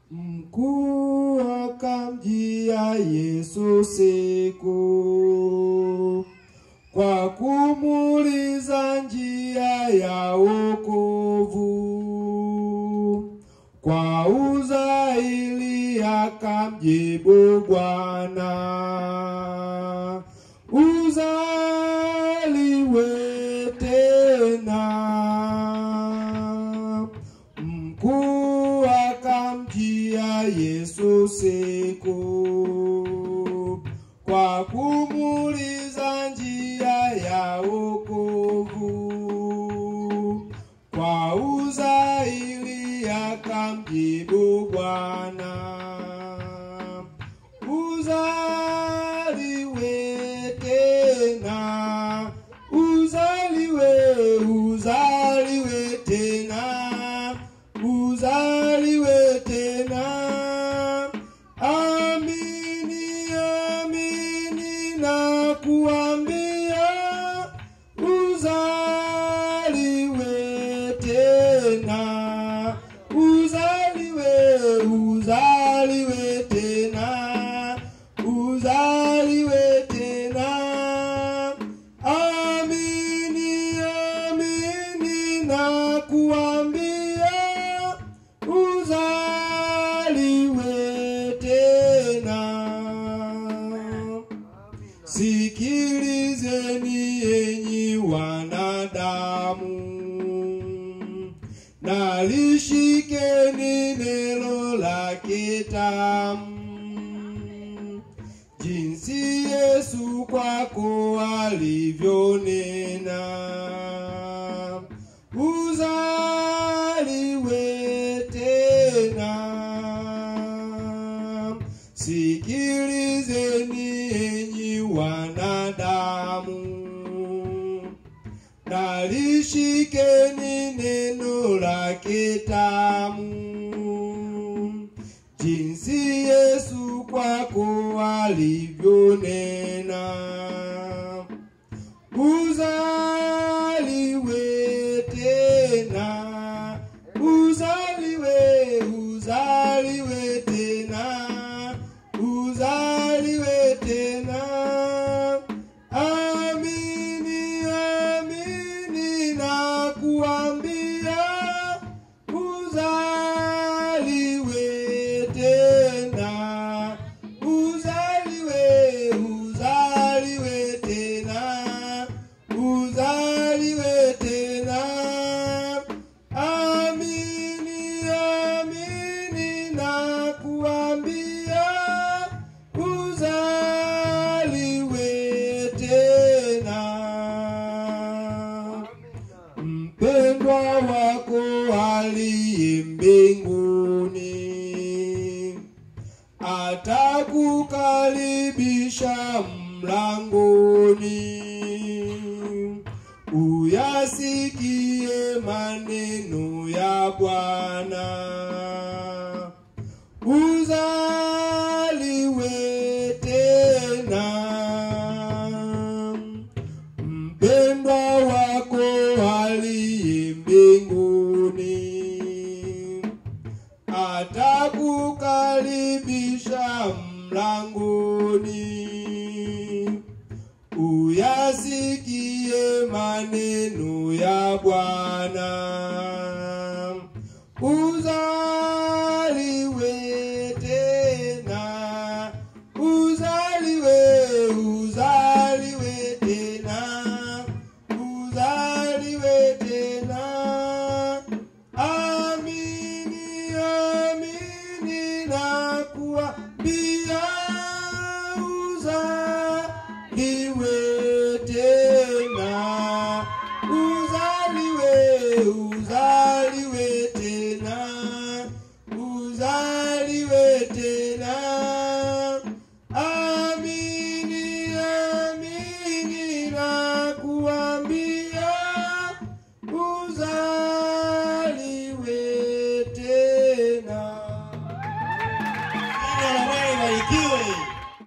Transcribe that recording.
Mkuu akamjia Yesu siku kwa kumuuliza njia ya wokovu. Kwa uzaili akamjibu Bwana, uzaliwe tena. Mkuu akamjia Yesu siku kwa kumuuliza njia ya wokovu. Kwa uzaili akamjibu Bwana, uzaliwe tena, uzaliwe, uzaliwe tena, uzaliwe tena. Amini, amini na kuambia, uzaliwe tena, uzaliwe, uzaliwe tena, uzaliwe tena. Amini, amini na kuambia, uzaliwe tena. Sikilizeni enyi wanadamu, na lishikeni neno lake tamu, jinsi Yesu kwako alivyonena, uzaliwe tena. Sikilizeni enyi wanadamu, na lishikeni neno lake tamu, jinsi Yesu kwako alivyonena, uzaliwe tena, uzaliwe, uzaliwe tena, uzaliwe tena. Amini, amini na kuambia, uzaliwe tena, uzaliwe, uzaliwe tena, uzaliwe tena. Amini, amini na kuambia, uzaliwe tena. Mpendwa wako aliye mbinguni atakukaribisha mlangoni, uyasikie maneno ya Bwana, uzaliwe tena mpendwa wako aliye mbinguni atakukaribisha mlangoni, uyasikie maneno ya Bwana.